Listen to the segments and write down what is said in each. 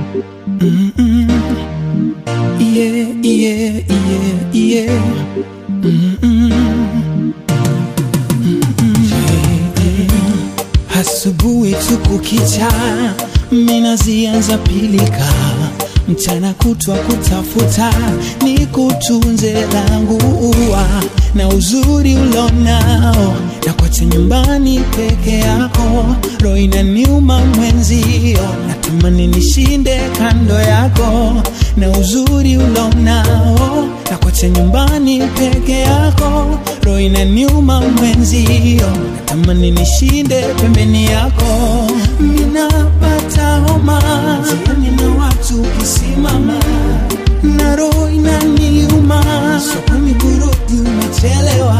Mm-mm. Yeah, yeah, yeah, yeah. Mm-mm. Mm-mm. Asubuhi tu kukicha, mina zianza pilika, mchana kutwa kutafuta, ni kutunze langu ua na uzuri ulonao, na kwache nyumbani peke yako, roho inaniuma mwenzio, natamani nishinde kando yako, na uzuri ulonao, na kwache nyumbani peke yako, roho inaniuma mwenzio, natamani nishinde pembeni yako, minapata homa jiani na watu kisimama na roho inaniuma, sokoni kurudi umechelewa,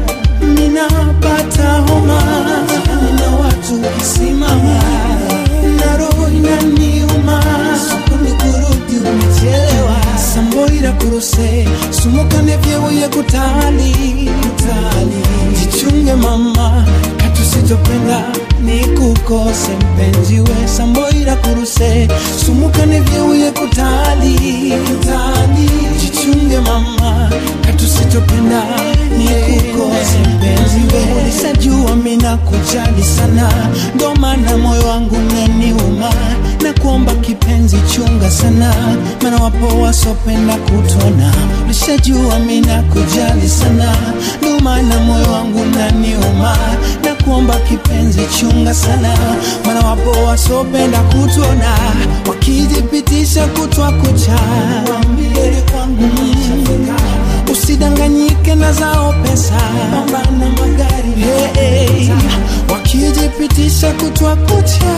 ninapata homa jiani na watu kisimama na roho inaniuma, sokoni kurudi umechelewa, samboira kuruse sumukane vyewoye kutali kutali, jichunge mama katusitopenda nikukose mpenzi we samboira kuruse sumukane vyeuye kutali kutali jichunge mama katusitopenda nikukose mpenzi we nisajua mina kujali sana ndo maana moyo wangu naniuma na kuomba kipenzi chunga sana maana wapo wasopenda kutona nishajua mina kujali sana ndo maana moyo wangu naniuma na kuomba kipenzi chunga sana maana wapo wasopenda kutona wakijipitisha kutwa kucha wambie kwangu nishafika usidanganyike na zao pesa pambana magari hey, hey. wakijipitisha kutwa kucha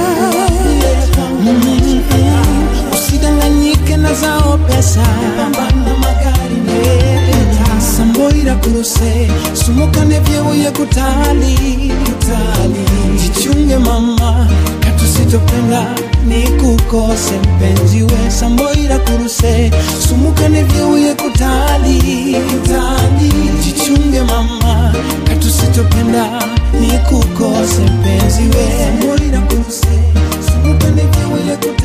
mm, usidanganyike na zao pesa pambana magari hey, samboira kuruse sumukane vyeuye kutali kutali jichunge mama katusitopenda nikukose mpenzi we samboira kuruse sumukane vyeuye kutali kutali jichunge mama katusitopenda nikukose mpenzi we samboira kuruse sumukane vyeuye kutali